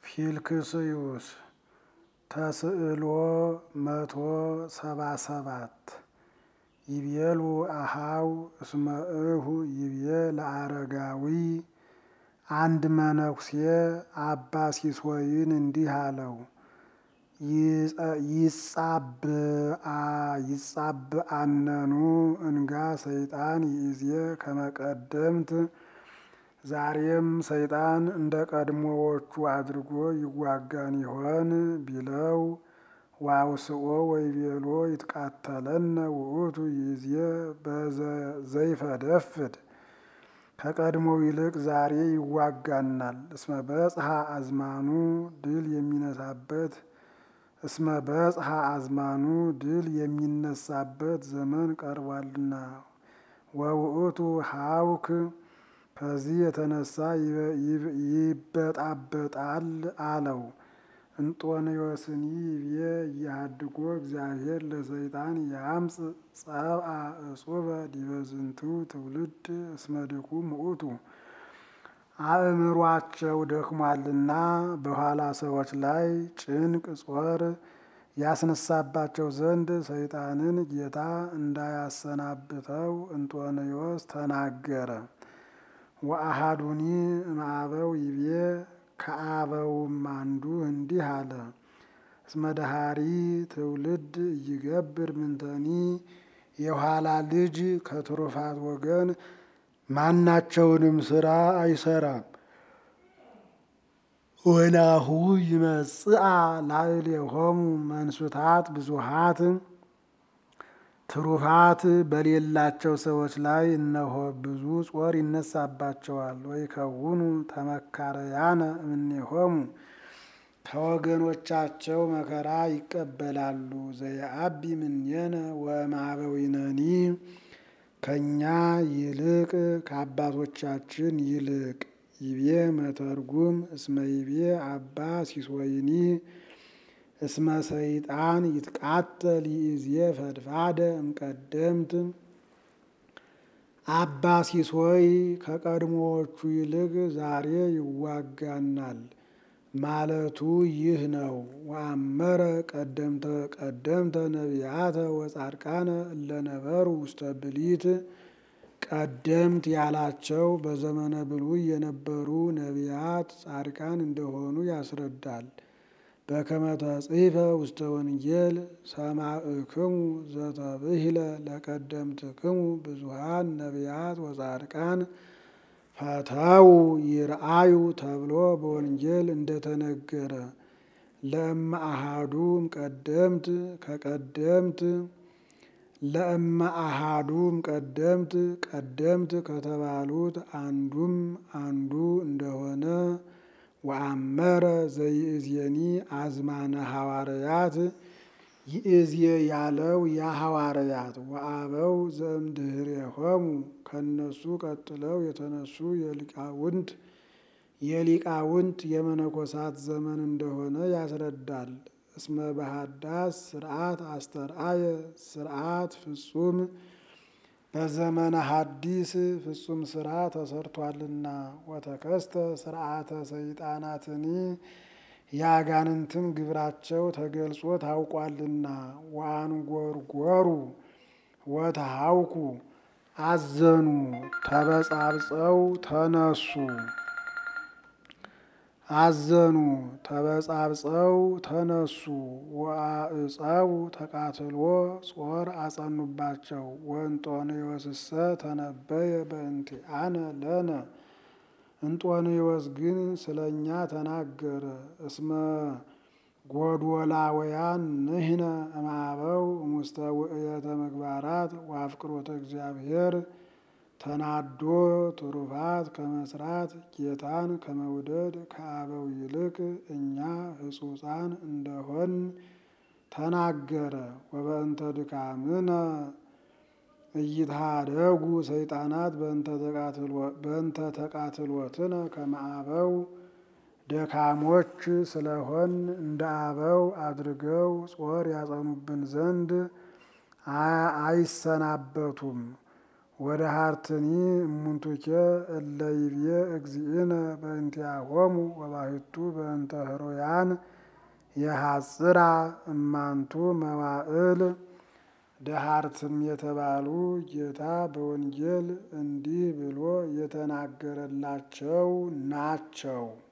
ፊልክስዩስ ተስዕሎ መቶ ሰባ ሰባት ይቤሉ አሃው እስመ እሁ ይቤ ለአረጋዊ አንድ መነኩሴ አባ ሲሶይን እንዲህ አለው። ይጻብአነኑ እንጋ ሰይጣን ይእዜ ከመቀደምት ዛሬም ሰይጣን እንደ ቀድሞዎቹ አድርጎ ይዋጋን ይሆን ቢለው ዋውስኦ ወይቤሎ ይትቃተለነ ውእቱ ይእዜ ዘይፈደፍድ ከቀድሞው ይልቅ ዛሬ ይዋጋናል። እስመ በጽሐ አዝማኑ ድል የሚነሳበት እስመ በጽሐ አዝማኑ ድል የሚነሳበት ዘመን ቀርቧልና። ወውእቱ ሀውክ ከዚህ የተነሳ ይበጣበጣል አለው። እንጦንዮስኒ ይቤ እያሃድጎ እግዚአብሔር ለሰይጣን ያምፅ ጸብአ እጹበ ዲበ ዝንቱ ትውልድ እስመ ድኩም ውእቱ አእምሯቸው ደክሟልና በኋላ ሰዎች ላይ ጭንቅ ጾር ያስነሳባቸው ዘንድ ሰይጣንን ጌታ እንዳያሰናብተው እንጦንዮስ ተናገረ። ወአሃዱኒ እምአበው ይቤ ከአበውም አንዱ እንዲህ አለ። እስመ ደሃሪ ትውልድ እይገብር ምንተኒ የኋላ ልጅ ከትሩፋት ወገን ማናቸውንም ስራ አይሰራም። ወናሁ ይመጽአ ላዕሌሆሙ መንሱታት ብዙሃት ትሩፋት በሌላቸው ሰዎች ላይ እነሆ ብዙ ጾር ይነሳባቸዋል። ወይከውኑ ተመካረያነ እምኔሆሙ ከወገኖቻቸው መከራ ይቀበላሉ። ዘየአቢ ምኔነ ወእምአበዊነኒ ከእኛ ይልቅ ከአባቶቻችን ይልቅ ይቤ መተርጉም እስመ ይቤ አባ ሲሶይኒ እስመ ሰይጣን ይትቃተል ይእዜ ፈድፋደ እምቀደምት አባ ሲሶይ ከቀድሞዎቹ ይልቅ ዛሬ ይዋጋናል ማለቱ ይህ ነው። ወአመረ ቀደምተ ቀደምተ ነቢያተ ወጻድቃነ እለነበሩ ውስተ ብሊት ቀደምት ያላቸው በዘመነ ብሉይ የነበሩ ነቢያት ጻድቃን እንደሆኑ ያስረዳል። በከመ ተጽሕፈ ውስተ ወንጌል ሰማዕክሙ ዘተብሂለ ለቀደምትክሙ ብዙሃን ነቢያት ወጻድቃን ፈተው ይርአዩ ተብሎ በወንጌል እንደተነገረ ለእመ አሃዱ እምቀደምት ከቀደምት ለእመ አሃዱ እምቀደምት ቀደምት ከተባሉት አንዱም አንዱ እንደሆነ ወአመረ ዘይእዜኒ አዝማነ ሐዋርያት ይእዜ ያለው የሐዋርያት ወአበው ዘእምድኅሬሆሙ ከነሱ ቀጥለው የተነሱ የሊቃውንት የሊቃውንት የመነኮሳት ዘመን እንደሆነ ያስረዳል። እስመ በሃዳስ ስርዓት አስተርአየ ስርዓት ፍጹም በዘመነ ሐዲስ ፍጹም ስራ ተሰርቷልና። ወተከስተ ስርዓተ ሰይጣናትኒ የአጋንንትም ግብራቸው ተገልጾ ታውቋልና። ወአንጎርጎሩ ወተሃውኩ አዘኑ ተበጻብጸው ተነሱ አዘኑ ተበጻብጸው ተነሱ። ወአዕፀው ተቃትሎ ጾር አጸኑባቸው። ወእንጦንዮስሰ ተነበየ በእንቲአነ ለነ እንጦንዮስ ግን ስለ እኛ ተናገረ። እስመ ጎዶላውያን ንሕነ እምአበው እሙስተ ውእየተ ምግባራት ወአፍቅሮተ እግዚአብሔር ተናዶ ትሩፋት ከመስራት ጌታን ከመውደድ ከአበው ይልቅ እኛ ሕጹፃን እንደሆን ተናገረ። ወበእንተ ድካምነ እይትሃደጉ ሰይጣናት በእንተ ተቃትሎትነ ከመ አበው ደካሞች ስለሆን እንደ አበው አድርገው ጾር ያጸኑብን ዘንድ አይሰናበቱም። ወደ ሀርትኒ እሙንቱኬ እለ ይብዬ እግዚእነ በእንቲአሆሙ ወባሕቱ በእንተ ህሩያን የሐጽራ እማንቱ መዋዕል ደሃርትም የተባሉ ጌታ በወንጌል እንዲህ ብሎ የተናገረላቸው ናቸው።